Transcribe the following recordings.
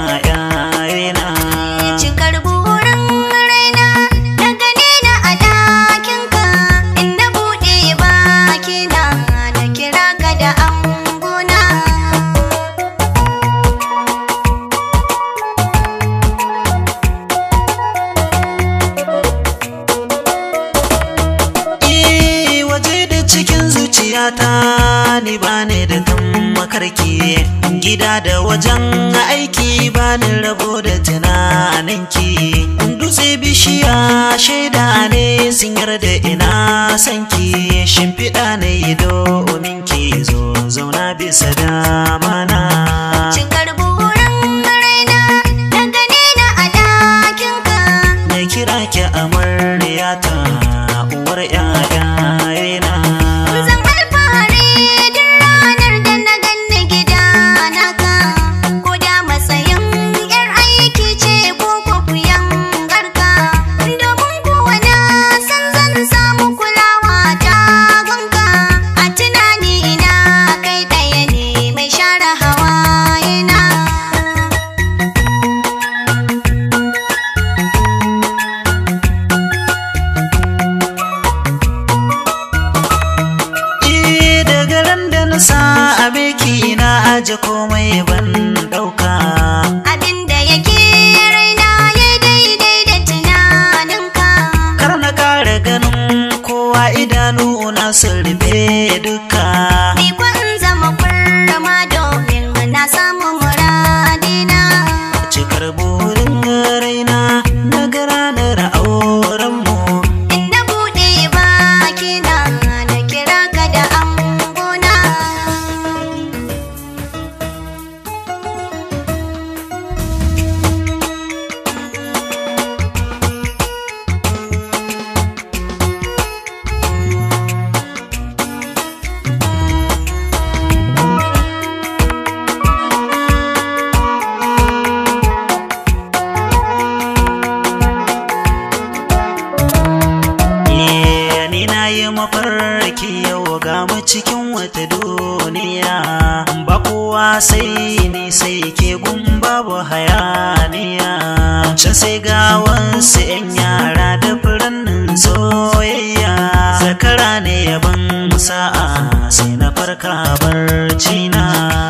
ƴaƴayena Cikar burin raina na gane na a ɗakinka inda buɗe bakina na kira ka da angona. Eh, waje da cikin zuciyata ni bani da kan makarki gida da wajen aiki bani rabo da tunaninki dutse bishiya shaida ne sun yarda ina sanki shimfiɗa ne yi domin ki zo zauna bisa damana Cikar burin raina na gane na a ɗakinka na kira ki amaryata uwar ƴaƴayena Zan alfahari duk ranar da na ganni gida naka ko da matsayin yar aiki ce ko kwakuyan garka domin kuwa na san zan samu kulawa ta gunka a tunani na kai ɗaya ne mai share hawayena. Eh, daga ran da na sa a beki na aje komai ban ɗauka Abinda yake raina ya daidai da tunaninka. kar na kare ganin kowa idanu na sun rufe duka Ni kwan zama kurma domin na samu muradina. cikar burin raina na ga ranar aurenmu Inda buɗe bakina na kira ka da angona. Eh, ni na yi mafarki yau ga mu cikin wata duniya ba kowa sai ni sai ke gun babu hayaniya can sai ga wasu 'yan yara da furannin soyayya zakara ne yaban sa'a sai na farka barci na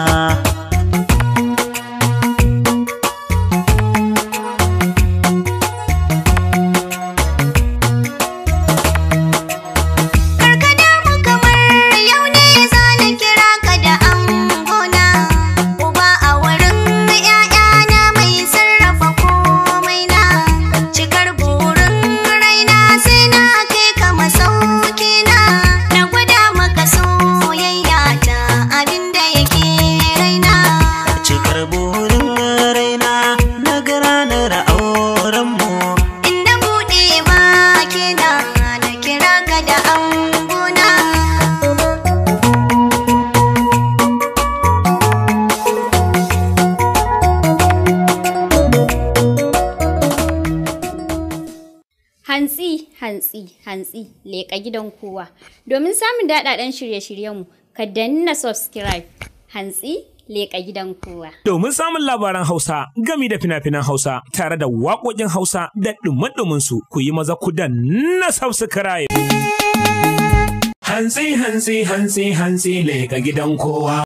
Karkada mu kamar yau ne za na kira ka da angona. Uba a wurin ‘ya'yana mai sarrafa komai na. Cikar burin raina sai na kai ka masauki na. Na gwada maka soyayya ta abinda yake raina. cikar burin raina na ga ranar aurenmu Inda buɗe bakina na kira ka da angona. Hantsi, hantsi, hantsi, leƙa gidan kowa. Domin samun daɗaɗɗen shirye-shiryenmu, ka danna subscribe. Hantsi, leƙa gidan kowa. Domin samun labaran Hausa gami da fina-finan Hausa tare da waƙoƙin Hausa da ɗumin su ku yi maza ku danna subscribe. Hantsi, hantsi, hantsi, hantsi, leƙa gidan kowa.